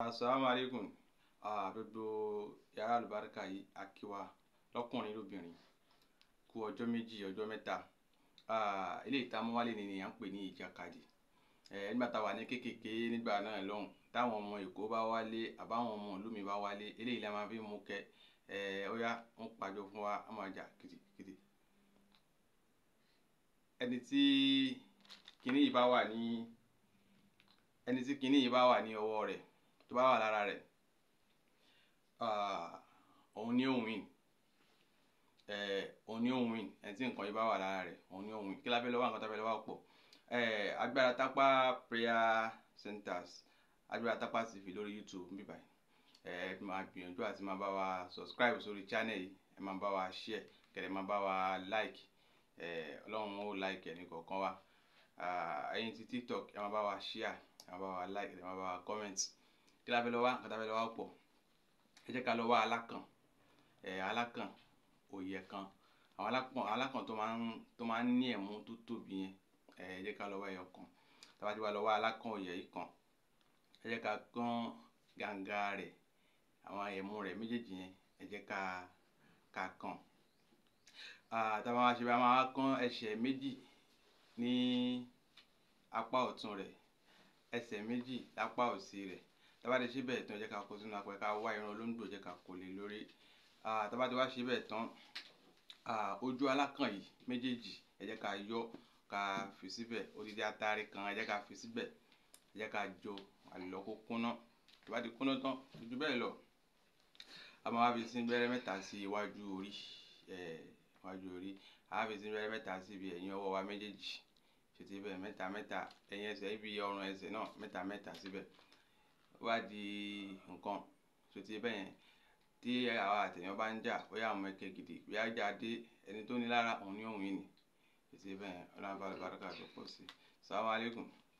asalaamu aleykum gbogbo yàrá àlùbáríkà yìí akíwa lọ́kùnrin lóbìnrin kú ọjọ́ méjì ọjọ́ mẹ́ta eléyìí tá a mú wálé ni à ń pè ní ìjàkadì nígbà tá a wà ní kékèké nígbà náà lọ́hùn táwọn ọmọ èkó bá wálé àbáwọn ọmọ ìlú mi bá wálé eléyìí la máa fi mú kẹ ó yá ń pàjọ fún wa á máa jà kìtìkìtì ẹni tí kinní yìí bá wà ní ẹni tí kinní yìí bá wà ní ọwọ́ rẹ̀ tó bá wà lára rẹ̀ òun ni òun win òun ni òun win ẹni tí nǹkan yìí bá wà lára rẹ̀ òun ni òun win kí la fẹ́ lọ́wọ́ nǹkan tó fẹ́ lọ́wọ́ pọ̀ agbára tápá prayer centers agbára tápá tv lórí youtube ń bí báyìí ẹ máa gbìyànjú àti máa bá wa subscribe sórí channel yìí ẹ máa bá wa share kẹ̀lẹ́ máa bá wa like ọlọ́run ó like ẹni kọ̀ọ̀kan wa ẹ̀yin ti tiktok ẹ máa bá wa share ẹ máa bá wa like ẹ máa bá wa comment kí la fẹ́ lọ́wọ́ nǹkan tó fẹ́ lọ́wọ́ pọ̀ ẹ jẹ́ ká lọ wá alákàn alákàn òye kan àwọn alákàn alákàn tó máa ń tó máa ń ní ẹ̀mú tó tóbi yẹn ẹ jẹ́ ká lọ wá ẹyọ kan tá bá ti wá lọ wá alákàn òye yìí kan ẹ jẹ́ ká gán gàǹgà rẹ̀ àwọn ẹ̀mú rẹ̀ méjèèjì yẹn ẹ jẹ́ ká ká kàn tá bá wá ṣe bá máa kán ẹsẹ̀ méjì ní apá ọ̀tún rẹ̀ ẹsẹ̀ méjì lápá òsì rẹ̀ tá bá ti ṣe bẹ́ẹ̀ tán ẹ jẹ́ ká kó sínú apẹ̀ ká wá irun olóńgbò jẹ́ ká kó lé lórí tá bá ti wá ṣe bẹ́ẹ̀ tán ojú alákàn yìí méjèèjì ẹ jẹ́ ká yọ ká fi síbẹ̀ odidi atare kan ẹ jẹ́ ká fi síbẹ̀ ẹ jẹ́ ká jó àlùlọ kó kúnná tó bá ti kúnná tán ojú bẹ́ẹ̀ lọ a máa wá fi sí bẹ́rẹ́ mẹ́ta sí iwájú orí iwájú orí a wá fi sí bẹ́rẹ́ mẹ́ta sí ibi ẹ̀yìn ọwọ́ wa méjèèjì ṣètì bẹ́ẹ̀ mẹ́ta mẹ́ta ẹ̀yìn ẹsẹ̀ ibi ọrùn ẹsẹ̀ náà mẹ́ta mẹ́ta síbẹ̀ ó wá di nǹkan ṣètì bẹ́ẹ̀ yẹn tí àwa àtẹ̀yàn bá ń jà bóyá àwọn ẹkẹ gidi bóyá jà dé ẹni tó ní lára òun ní òun yìí ni ṣètì bẹ́ẹ̀ yẹn ọlọ́run bá lè bá dọ́kà tó pọ̀ sí i sàlámù alaykum.